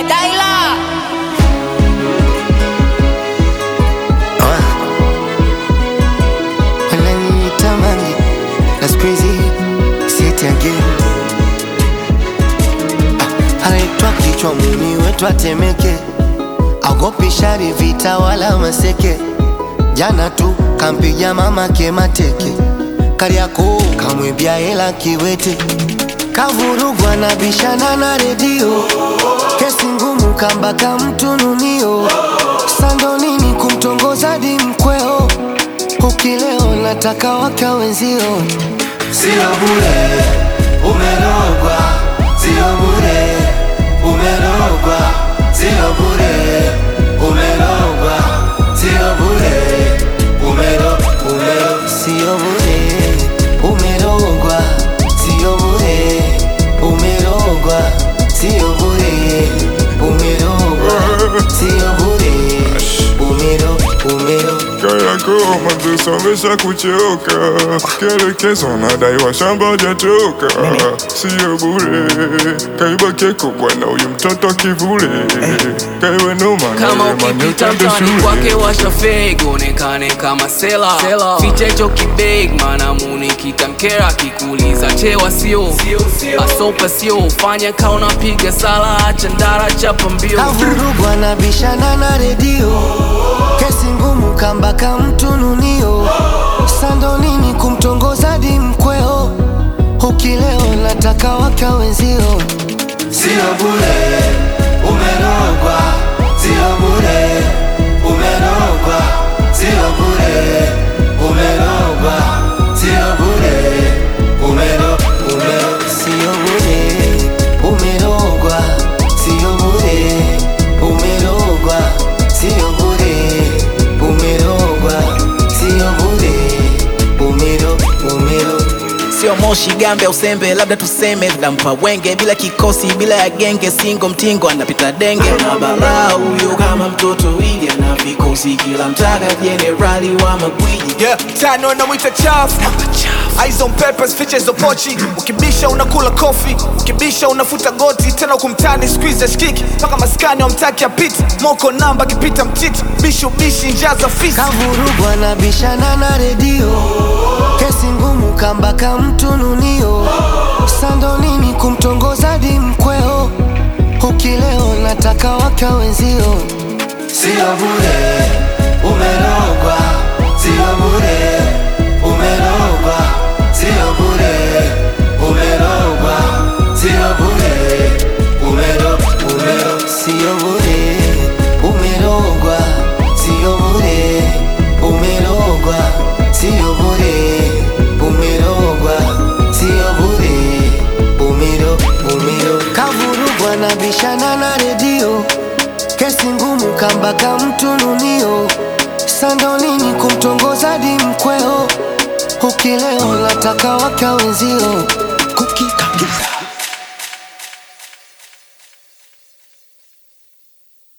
Daila wananiita Mange na siku hizi sieti again. Ah, anaitwa kichwa muni wetu atemeke, agopi shari vita wala maseke. Jana tu kampiga mamake mateke, Kariakoo kamwibia hela kiwete, kavurugwa na bishana na redio, kesi ngumu kambaka mtununio, sando nini kumtongoza di mkweo Ukileo nataka waka wenzio, Sio bure, umerogwa. Sio bure, umerogwa. Sio bure, umerogwa. Sio bure, umero, umero. sio bure, umerogwa, sio bure, umerogwa, sio bure, umerogwa, sio bure, umero, umero Kariakoo madrasa wamesha kuchoka, kielekezo nadaiwa shamba hajatoka, sio bure. Kaiba keko bwana, huyu mtoto kivule, kaiwe noma kama na yeye ukipita manyotande mtani kwake shule. washa fake onekane kama sela ficha hicho kibeg maana muni kitamkera kikuuliza chewa sio asopa sio fanya ka unapiga sala acha ndara chapa mbio kavurugwa na bishana na redio, kesi ngumu kambaka mtununio, sando nini kumtongoza di mkweo, ukileo nataka waka wenzio Sio bure, umerogwa. Sio bure, umerogwa. Sio bure, umerogwa. Sio bure, umero, umero. Sio bure, umerogwa, sio bure, umerogwa, sio bure, umerogwa, sio bure, umero, umero. sio moshi gambe au sembe labda tuseme dampa wenge bila kikosi bila ya genge singo mtingo anapita denge na bara huyo kama mtoto ili ana vikosi kila mtaka jenerali wa magwiji yeah. tano namwita chafu Eyes on papers, features za pochi ukibisha unakula kofi ukibisha unafuta goti tena kumtani squeeze shikiki mpaka maskani wamtaki apiti moko namba akipita mtiti bishi ubishi njaa za fisi Kavurugwa na bishana na redio, kesi ngumu kambaka mtununio, sando nini kumtongoza di mkweo, ukileo nataka waka wenzio Sio bure, umerogwa. Sio bure, umerogwa. Sio bure, umerogwa. Sio bure, umero, umero. Sio bure, umerogwa, sio bure, umerogwa, sio bure, umerogwa, sio bure, umero, umero. Kavurugwa na bishana na redio, kesi ngumu kambaka mtununio, sando nini kumtongoza di mkweo, ukileo nataka waka wenzio, kukikagiza